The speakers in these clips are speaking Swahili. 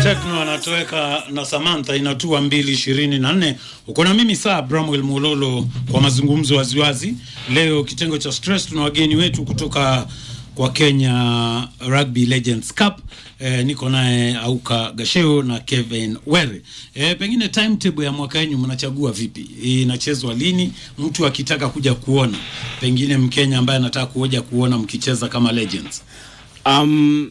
Tekno anatoweka na Samantha inatua mbili ishirini na nne. Uko na mimi saa Bramwell Mololo kwa mazungumzo waziwazi. Leo kitengo cha stress, tuna wageni wetu kutoka kwa Kenya Rugby Legends Cup. E, niko naye Auka Gasheo na Kevin Were. E, pengine timetable ya mwaka wenyu mnachagua vipi? Inachezwa lini? Mtu akitaka kuja kuona, pengine Mkenya ambaye anataka kuja kuona mkicheza kama Legends. Um,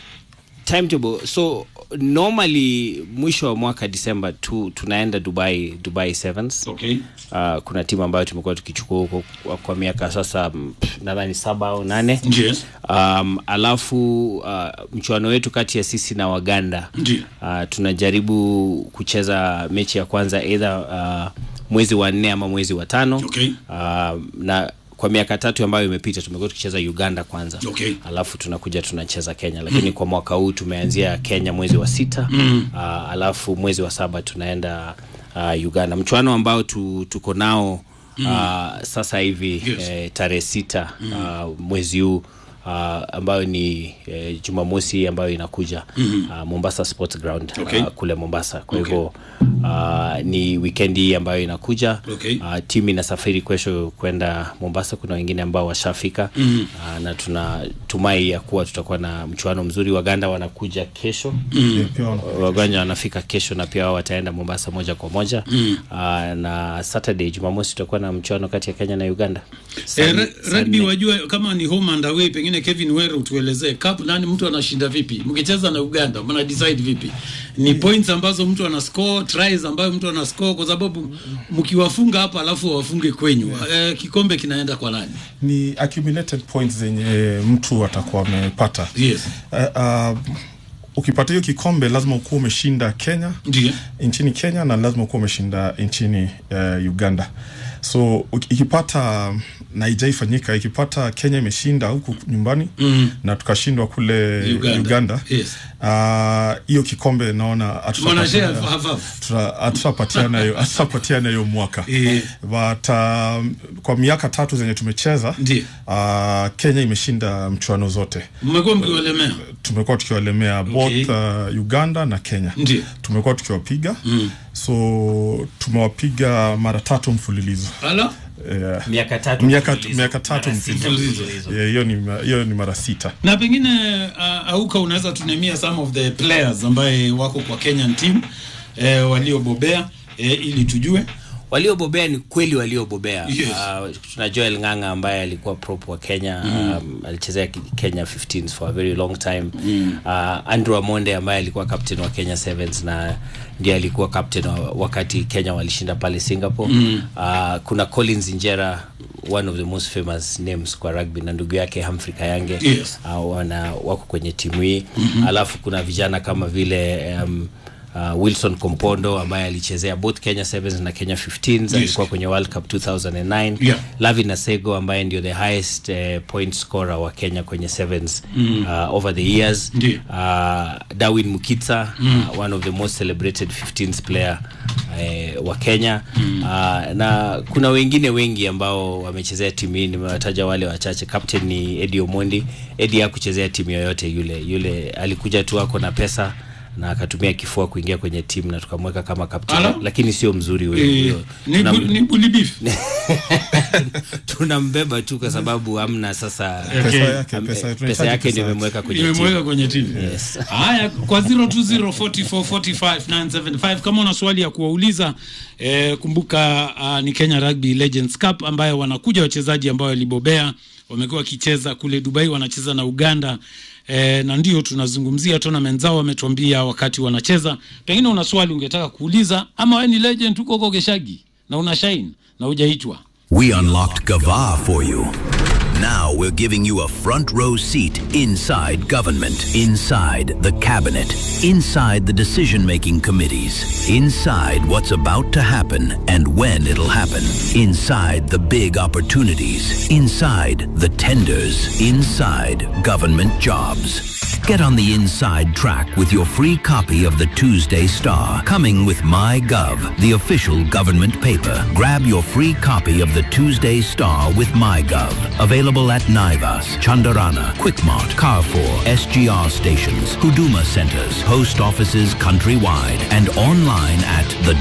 timetable so normally mwisho wa mwaka December tu tunaenda Dubai Dubai Sevens. Okay. Uh, kuna timu ambayo tumekuwa tukichukua huko kwa, kwa miaka sasa mm, nadhani saba au nane. Yes. Um, alafu uh, mchuano wetu kati ya sisi na Waganda Ndiyo. uh, tunajaribu kucheza mechi ya kwanza either uh, mwezi wa nne ama mwezi wa tano Okay. uh, na kwa miaka tatu ambayo imepita tumekuwa tukicheza Uganda kwanza Okay. alafu tunakuja tunacheza Kenya lakini kwa mwaka huu tumeanzia Kenya mwezi wa sita mm. uh, alafu mwezi wa saba tunaenda uh, Uganda mchuano ambao tu, tuko nao mm. uh, sasa hivi Yes. eh, tarehe sita mm. uh, mwezi huu Uh, ambayo ni eh, Jumamosi ambayo inakuja mm -hmm. uh, Mombasa Sports Ground Okay. uh, kule Mombasa. Kwa Okay. hivyo uh, ni weekend hii ambayo inakuja Okay. uh, timu inasafiri kesho kwenda Mombasa. Kuna wengine ambao washafika mm -hmm. uh, na tunatumai ya kuwa tutakuwa na mchuano mzuri. Waganda wanakuja kesho mm -hmm. Waganda wanafika kesho na pia wao wataenda Mombasa moja kwa moja mm -hmm. uh, na Saturday Jumamosi tutakuwa na mchuano kati ya Kenya na Uganda. Eh, Sun- re- rugby Sunday. wajua kama ni home and away, pengine Kevin Were utuelezee cup nani mtu anashinda vipi? Mkicheza na Uganda mna decide vipi? Ni points ambazo mtu ana score, tries ambayo mtu ana score, kwa sababu mkiwafunga hapa alafu wafunge kwenyu eh, kikombe kinaenda kwa nani? ni accumulated points zenye mtu atakuwa amepata Yes. uh, uh, ukipata hiyo kikombe lazima ukuwa umeshinda Kenya Ndiyo. nchini Kenya na lazima ukuwa umeshinda nchini uh, Uganda so uki- ikipata na haijaifanyika ikipata Kenya imeshinda huku nyumbani mm. na tukashindwa kule Uganda. Uganda Yes. ah, hiyo kikombe naona hatutapata- Mwanashare half half. tuta- hatutapatiana hiyo hatutapatiana hiyo mwaka Eh. but um, kwa miaka tatu zenye tumecheza Ndiyo. uh, Kenya imeshinda mchuano zote Mmekuwa mkiwalemea. tumekuwa tukiwalemea Okay. both uh, Uganda na Kenya Ndiyo. tumekuwa tukiwapiga mm. so tumewapiga mara tatu mfululizo Ala? yeah. miaka tatu miaka, mfululizo. miaka tatu Mara sita mfululizo mfululizo. Yeah, hiyo ni ma- hiyo ni mara sita Na pengine uh, Auka unaweza tunemia some of the players ambaye wako kwa Kenyan team eh, waliobobea eh, ili tujue. waliobobea ni kweli waliobobea Yes. uh, tuna Joel Ng'ang'a ambaye alikuwa prop wa Kenya mm. um, alichezea ki- Kenya 15s for a very long time mm. uh, Andrew Amonde ambaye alikuwa captain wa Kenya Sevens na ndiye alikuwa captain wa, wakati Kenya walishinda pale Singapore mm. uh, kuna Collins Injera one of the most famous names kwa rugby na ndugu yake Humphrey Kayange Yes. uh, wana wako kwenye timu hii mm-hmm. alafu kuna vijana kama vile um, uh, Wilson Kompondo ambaye alichezea both Kenya Sevens na Kenya 15s yes. alikuwa kwenye World Cup 2009 Yeah. Lavin Asego ambaye ndio the highest uh, point scorer wa Kenya kwenye sevens mm. uh, over the years Ndiyo. uh, Darwin Mukitsa mm. uh, one of the most celebrated 15th player uh, wa Kenya mm. uh, na kuna wengine wengi ambao wamechezea timu hii nimewataja wale wachache captain ni Eddie Omondi Eddie hakuchezea timu yoyote yule yule alikuja tu ako na pesa na akatumia kifua kuingia kwenye timu na tukamweka kama captain Ala. lakini sio mzuri huyo Eh, huyo. ni, Tunam- bu, ni bully beef. tunambeba tu kwa sababu hamna sasa pesa yake am- pesa, pesa tunahitaji yake pesa ndio yake. imemweka kwenye imemweka timu. kwenye timu Yes. haya kwa 0204445975 kama una swali ya kuwauliza eh, kumbuka uh, ni Kenya Rugby Legends Cup ambayo wanakuja wachezaji ambao walibobea wamekuwa wakicheza kule Dubai wanacheza na Uganda eh, na ndio tunazungumzia tournament zao wametuambia wakati wanacheza pengine una swali ungetaka kuuliza ama wewe ni legend huko huko Geshagi na una shine na hujaitwa We unlocked Gava for you. Now we're giving you a front row seat inside government, inside the cabinet, inside the decision making committees, inside what's about to happen and when it'll happen, inside the big opportunities, inside the tenders, inside government jobs. Get on the inside track with your free copy of the Tuesday Star, coming with MyGov, the official government paper. Grab your free copy of the Tuesday Star with MyGov. Available at Naivas, Chandarana, Quickmart, Carrefour, SGR stations, Huduma centers, post offices countrywide, and online at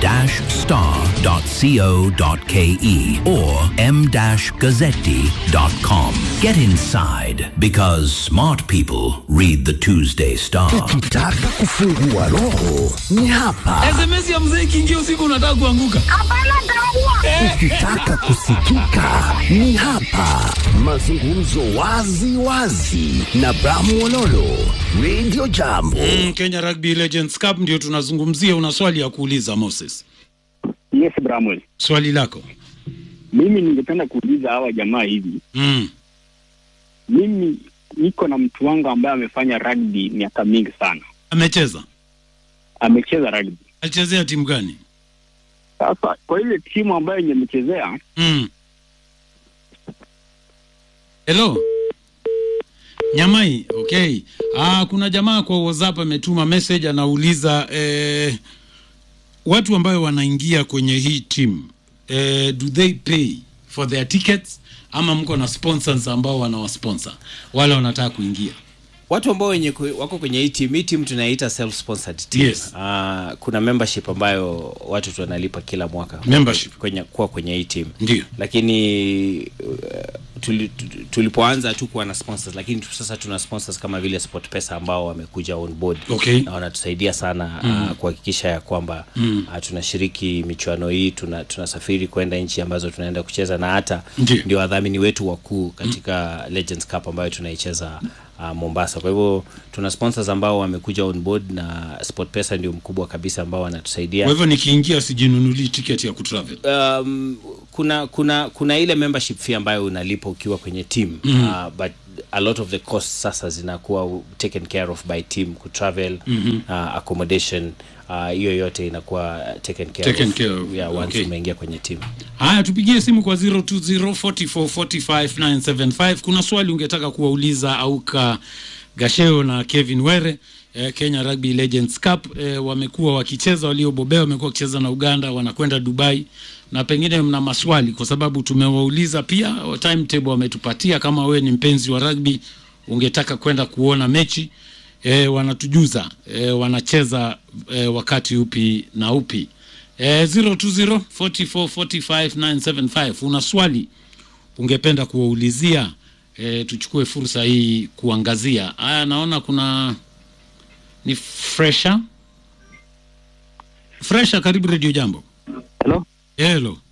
the-star.co.ke or m-gazzetti.com. Get inside because smart people read the Tuesday Star. Ukitaka kufungua roho ni hapa. SMS ya mzee ikiingia usiku unataka kuanguka. Ukitaka kusikika ni hapa. Mazungumzo wazi wazi na Bramu Ololo, Radio Jambo. Mm, Kenya Rugby Legends Cup ndio tunazungumzia. Una swali ya kuuliza Moses? Yes, Bramwell. Swali lako. Mimi ningependa kuuliza hawa jamaa hivi. Mm. Mimi niko na mtu wangu ambaye amefanya rugby miaka mingi sana, Amecheza? amecheza rugby. Alichezea timu gani? Sasa kwa ile timu ambayo yenye amechezea, Mm. Hello. Nyamai, okay. Ah, kuna jamaa kwa WhatsApp ametuma message anauliza eh, watu ambayo wanaingia kwenye hii team eh, do they pay for their tickets ama mko na sponsors ambao wanawasponsor wale wanataka kuingia? watu ambao wenye ku- wako kwenye hii team hii team tunaita self sponsored team Yes. uh, kuna membership ambayo watu tunalipa kila mwaka Membership. kwenye kuwa kwenye hii team Ndio. lakini uh, tuli, tu- tulipoanza tu kuwa na sponsors lakini tu sasa tuna sponsors kama vile sport pesa ambao wamekuja on board Okay. na wanatusaidia sana mm. uh, kuhakikisha ya kwamba mm. uh, tunashiriki michuano hii tuna, tunasafiri kwenda nchi ambazo tunaenda kucheza na hata Ndio. ndio wadhamini wetu wakuu katika mm. Legends Cup ambayo tunaicheza uh, Mombasa. Kwa hivyo tuna sponsors ambao wamekuja on board na SportPesa ndio mkubwa kabisa ambao wanatusaidia. Kwa hivyo nikiingia sijinunulii tiketi ya kutravel. Um, kuna kuna kuna ile membership fee ambayo unalipa ukiwa kwenye team mm. uh, but a lot of the costs sasa zinakuwa taken care of by team ku travel mm-hmm. uh, accommodation uh, hiyo yote inakuwa taken care Taken of, care of, Yeah, once okay. umeingia kwenye team Haya, tupigie simu kwa 0204445975. Kuna swali ungetaka kuwauliza Auka Gasheo na Kevin Were eh, Kenya Rugby Legends Cup eh, wamekuwa wakicheza, waliobobea wamekuwa wakicheza na Uganda, wanakwenda Dubai na pengine mna maswali, kwa sababu tumewauliza pia, timetable wametupatia. Kama wewe ni mpenzi wa rugby ungetaka kwenda kuona mechi eh, wanatujuza eh, wanacheza eh, wakati upi na upi eh, 020 44 45 975 una swali ungependa kuwaulizia eh, tuchukue fursa hii kuangazia haya naona kuna ni fresha fresha karibu redio jambo hello, hello